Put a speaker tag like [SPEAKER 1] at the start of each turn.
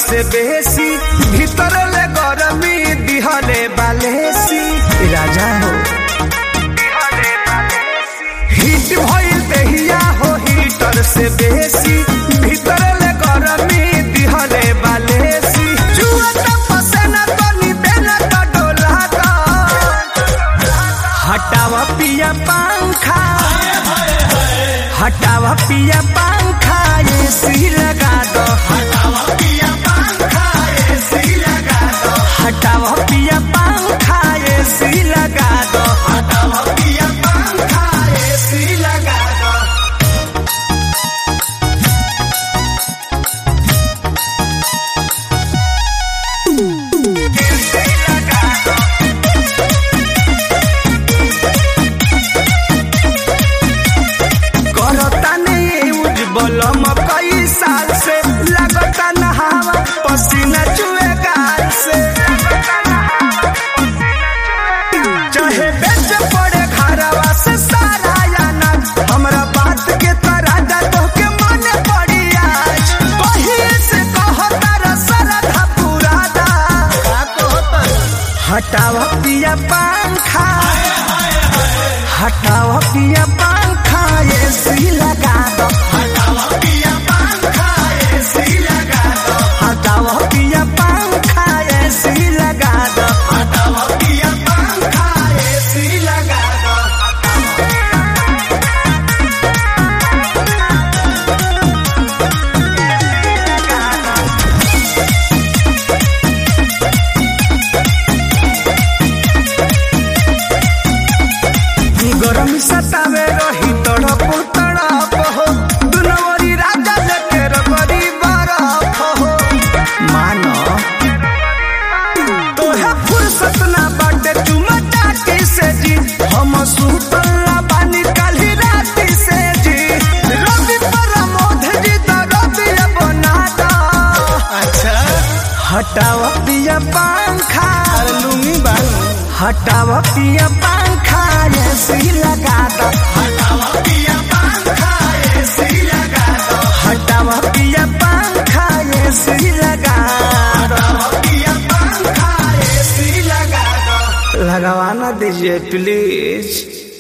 [SPEAKER 1] से बेसी भीतर ले गरमी दिहले बालेसी राजा हो हिट भइल देहिया हो हीटर से बेसी भीतर ले गरमी दिहले बालेसी जुआ त पसेना तो नी देना तो डोला का हटावा पिया पंखा हटावा पिया पंखा एसी लगा दो हटावा पिया पंखा एसी लगा दो हटावा पिया पंखा एसी लगा दो हटावा पिया पंखा एसी लगा दो एसी लगा दो करता नहीं उज्जवल कई साल से लगता नहावा पसीना चुए गाल से चाहे बेच पड़े घरवा से सारा याना हमरा बात के तरह तो के मन पड़ी आज कहीं से कहता रसरधा पूरा दा हटावा पिया पंखा हटावा पिया पंखा एसी लगा दो हटावा पिया पंखा एसी लगा दो हटावा पिया पंखा एसी लगा दो हटावा पिया पंखा एसी लगा दो गरम सतावे रही तड़प तड़प हो दुनवरी राजा लेके रबरी बरफ हो मानो तोहे फुर्सत ना बाटे चुमा चाटी से जी हम सुतला बानी काली राती से जी रवि प्रमोद जी तो रवि बना दो अच्छा हटावा पिया पंखा लुंगी बालू हटावा पिया पंखा एसी लगा दो हटावा पिया पंखा एसी लगा दो हटावा पिया पंखा एसी लगा दो पिया पंखा एसी लगा दो लगवाना दीजिए प्लीज